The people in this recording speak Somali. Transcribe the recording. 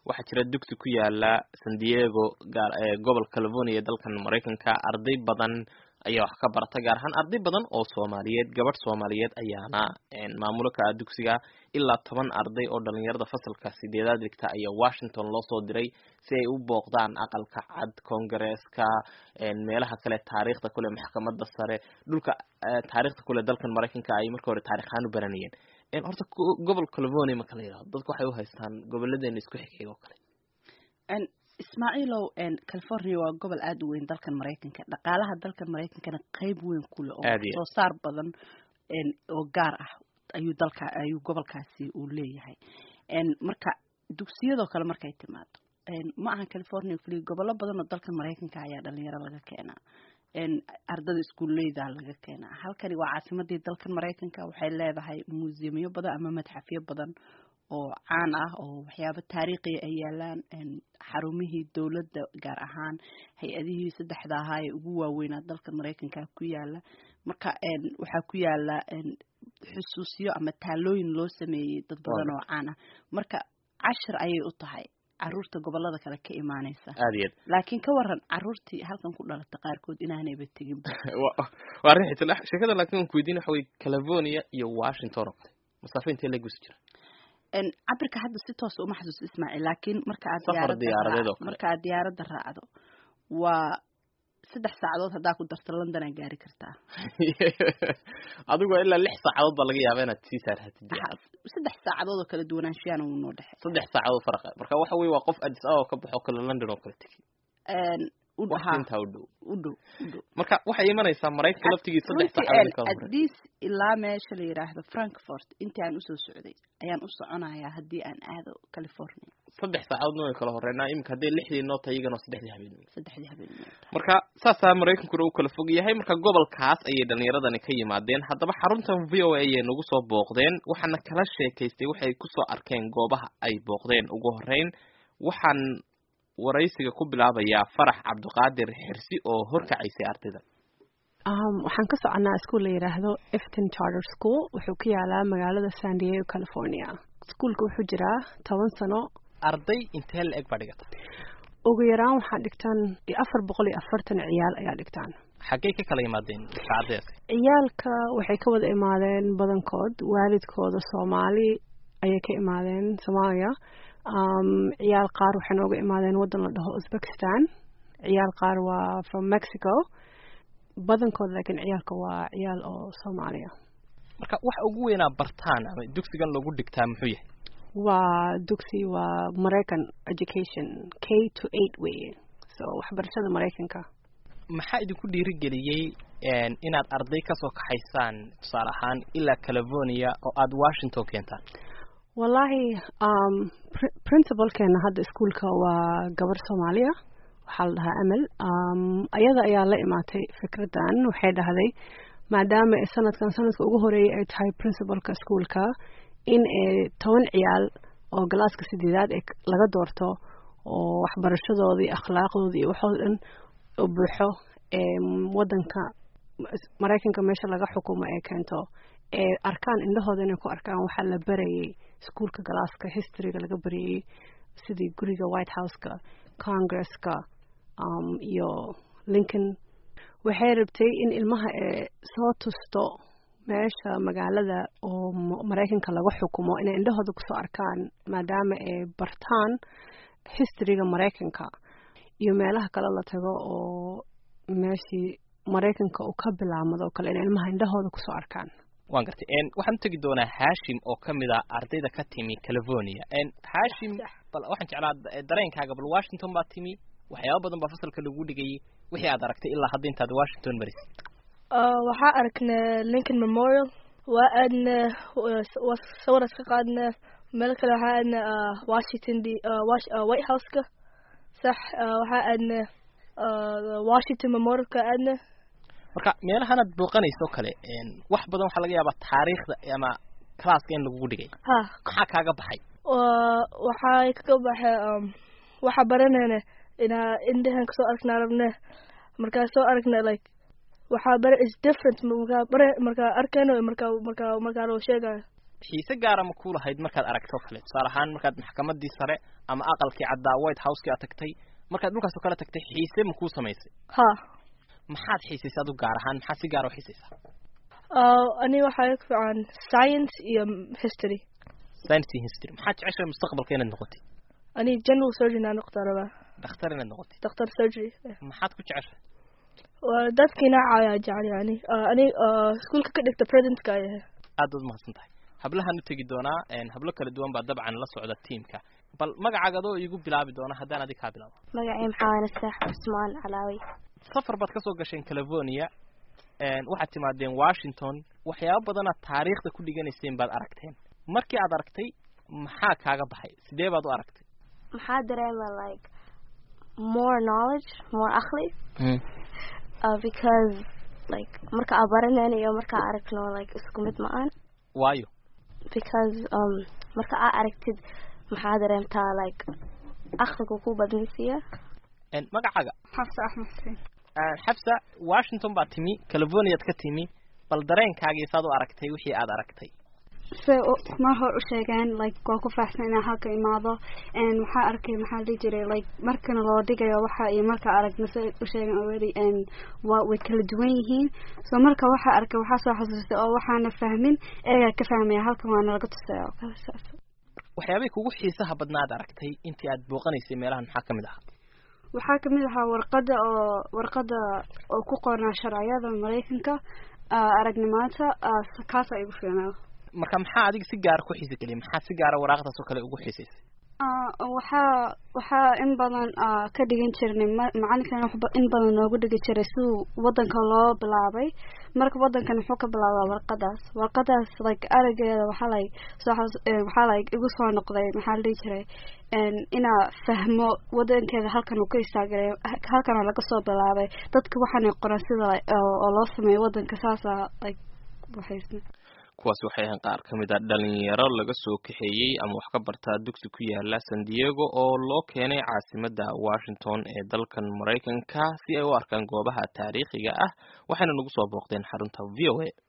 waxaa jira dugsi ku yaala san diego gaar gobolka california ee dalkan maraykanka arday badan ayaa wax ka barata gaar ahaan arday badan oo soomaaliyeed gabadh soomaaliyeed ayaana maamulo ka ah dugsiga ilaa toban arday oo dhalinyarada fasalka sideedaad dhigta ayaa washington loo soo diray si ay u booqdaan aqalka cad congaresska meelaha kale taariikhda kule maxkamada sare dhulka taariikhda kule dalkan maraykanka ay marka hore taarikh ahaan u baranayeen horta gobol california marka la yidhahdo dadku waxay u haystaan gobolladeena isku xigxig oo kale ismaaciilow california waa gobol aada u weyn dalkan maraykanka dhaqaalaha dalkan maraykankana qeyb weyn ku leh oo soo saar badan oo gaar ah ayuu dalka ayuu gobolkaasi uu leeyahay marka dugsiyadoo kale markay timaado ma aha california keliya gobollo badan oo dalkan maraykanka ayaa dhalinyaro laga keenaa ardada iskuulleyda laga keenaa halkani waa caasimadii dalkan maraykanka waxay leedahay muusiyamyo badan ama madxafyo badan oo caan ah oo waxyaabo taariikhiya ay yaalaan xarumihii dowladda gaar ahaan hay-adihii saddexda ahaa ee ugu waaweynaa dalka maraykanka ku yaala marka waxaa ku yaala xusuusyo ama taalooyin loo sameeyey dad badan oo caan ah marka cashir ayay u tahay caruurta gobolada kale ka imaaneysa aad iyo aad laakiin ka waran caruurtii halkan ku dhalata qaarkood inaanayba tegin waa arrin xiisa sheekada laakiin aan ku weydiin waxa weye california iyo washington oo kale masaafo intee lagusi jira cabirka hadda si toosa uma xasuusto ismaaciil laakiin marka aad Safar diyaaradeed oo kale. marka aad diyaaradda raacdo waa saddex saacadood haddaa ku darto london aa gaari kartaa adigoo ilaa lix saacadood baa laga yaaba inaad sii saarhatid diyaarad saddex saacadood oo kala duwanaanshiyaana wuu noo dhexey saddex saacadood faraqa marka waxa weye waa qof addis ababa ka baxo kale london oo kale tegi u wax dhahaa intaa u dhow u dhow u dhow marka waxay imanaysaa maraykanka laftigii saddex runtii saacadood kala horey adis ilaa meesha la yidhaahdo frankfort intii aan usoo socday ayaan u soconayaa haddii aan aado california saddex saacadoodna way kala horreynaa iminka hadday lixdii noo tahay iyagana waa saddexdii habeen saddexdii habeenimo marka saasaa maraykankuna u kala fog yahay marka gobolkaas ayay dhalinyaradani ka yimaadeen haddaba xaruntan v o a ayay nagu soo booqdeen waxaana kala sheekaystay waxay kusoo arkeen goobaha ay booqdeen ugu horeyn waxaan waraysiga ku bilaabayaa farax cabdiqaadir xirsi oo horkacaysay ardayda Um, waxaan ka soconaa iskuul la yidhaahdo efton charter school wuxuu ku yaalaa magaalada san diego california iskuulka wuxuu jiraa toban sano arday intee la eg baa dhigata ugu yaraan waxaa dhigtaan afar boqol iyo afartan ciyaal ayaa dhigtaan xaggey ka kala yimaadeen saacadees ciyaalka waxay ka wada imaadeen badankood waalidkooda soomaali ayay ka imaadeen soomaaliya um, ciyaal qaar waxay nooga imaadeen waddan la dhaho uzbekistan ciyaal qaar waa from mexico badankood laakiin ciyaalka waa ciyaal oo soomaaliya marka waxa ugu weynaa bartaan ama dugsigan lagu dhigtaa muxuu yahay waa dugsi waa maraycan education k to eight weye so waxbarashada maraykanka maxaa idinku dhiirigeliyey inaad arday kasoo kaxaysaan tusaale ahaan ilaa california oo aada washington keentaan wallaahi um, pr- principalkeena hadda iskuulka waa gabar soomaaliya waxaa la dhahaa amel um, ayada ayaa la imaatay fikraddan waxay dhahday maadaama ay sanadkan sanadka ugu horeeyay ay tahay principalka iskuulka in ay toban ciyaal oo galaaska sideedaad ee laga doorto oo waxbarashadooda iyo akhlaaqdooda iyo waxoo dhan u buuxo ee wadanka maraykanka meesha laga xukumo ee keento ee arkaan indhahooda inay ku arkaan waxaa la barayay iskuulka galaaska historyga laga barayay sidii guriga white houseka congresska um, iyo lincoln waxay rabtay in ilmaha ee soo tusto meesha magaalada oo m- maraykanka laga xukumo inay indhahooda kusoo arkaan maadaama ay bartaan historyga maraykanka iyo meelaha kale la tago oo meeshii maraykanka uu ka bilaamado oo kale inay ilmaha indhahooda kusoo arkaan waan gartay waxaan u tegi doonaa hashim oo kamid ah ardayda ka timi california hashim bal waxaan jeclaa da- dareenkaaga bal washington baa timi waxyaaba badan baa fasalka lagu dhigayay wixii aad aragtay ilaa hadda intaad washington marisid waxaa aragnay lincoln memorial waa aadnay waa sawir iska qaadnay meel kale waxaa aadnay ah, washington d ah, wash- ah, white houseka sax ah, waxaa aadnay ah, washington memorialka aadnay marka meelahanaad booqanayso kale wax badan waxaa laga yaabaa taariikhda ama classka in lagugu dhigay ha maxaa kaaga baxay waa waxay kaga baxay um, waxaa baranayna inaa indhahan kasoo aragnaa rabne markaa soo aragna like waxaa bara is different markaa bara markaa arkayno iyo markaa markaa markaa loo sheegayo xiise gaara ma ku lahayd markaad aragto kale tusaale ahaan markaad maxkamadii sare ama aqalkii caddaa white houseki aad tagtay markaad dhulkaas oo kale tagtay xiise ma kuu samaysay ha maxaad xiisaysay adu gaar ahaan maxaad si gaara u xiisaysaa ani waxaa ku fiican science iyo history science iyo history maxaad jeceshahay mustaqbalka inaad noqotid ani general surgeon aan noqdaa rabaa dhakhtar inaad noqotid doctor surgery maxaad ku jeceshahay waa dadkiina caayaa jecel yani ani iskuolka ka dhigta presentka ay ahay aad baad mahadsan tahay hablahaan u tegi doonaa hablo kala duwan baa dabcan la socda tiamka bal magacaaga adoo igu bilaabi doona haddaan adig kaa bilaabo magacay maxaa nastax cusmaan calaawi safar baad kasoo gasheen california waxaad timaadeen washington waxyaaba badanaad taariikhda ku dhiganayseen baad aragteen markii aad aragtay maxaa kaaga baxay sidee baad u aragtay maxaa dareema like more knowledge more akli uh, because like marka aa baraneen iyo marka aa aragno like isku mid ma-aan waayo because um marka aa aragtid maxaa dareemtaa like akligu ku badnaysiya magacaaga xafsa axmed xuseen xafsa washington baad timi californiaad ka timi bal dareenkaagii saad u aragtay wixii aad aragtay say mar hor u sheegeen like waa ku faaxsan inaan halka imaado waxaa arkay maxaa dhihi jiray like markana loo dhigayo waxa iyo marka aragna say u sheegeen already waa way kala duwan yihiin so marka waxaa arkay waxaa soo xasuustay oo waxaana fahmin eegaa ka fahmaya halkan waana laga tusaya oo kale saas waxyaabay kugu xiisaha badnaad aragtay intii aad booqanaysay meelahan maxaa kamid ahaa waxaa kamid ahaa warqada oo warqada oo ku qornaa sharciyada maraykanka aragnimaanta kaasa igu fiicnaa marka maxaa adiga si gaara ku xiisa geliyay maxaa si gaara waraaqdaas oo kale ugu xiisaysay waxaa waxaa in badan ka dhigan jirnay macalinkan waxba in badan noogu dhigi jiray siduu wadanka loo bilaabay marka wadankan wuxuu ka bilaabaa warqadaas warqadaas like arageeda waxaa like soo waxaa like igu soo noqday maxaa la dhihi jiray inaa fahmo wadankeeda halkan uu ka istaagay halkana laga soo bilaabay dadka waxaanay qoran sida oo loo sameeyo wadanka saasa like waxaysna kuwaasi waxay ahayn qaar ka mid a dhalinyaro laga soo kaxeeyey ama wax ka bartaa dugsi ku yaala san diego oo loo keenay caasimadda washington ee dalkan maraykanka si ay u arkaan goobaha taariikhiga ah waxayna nagu soo booqdeen xarunta v o a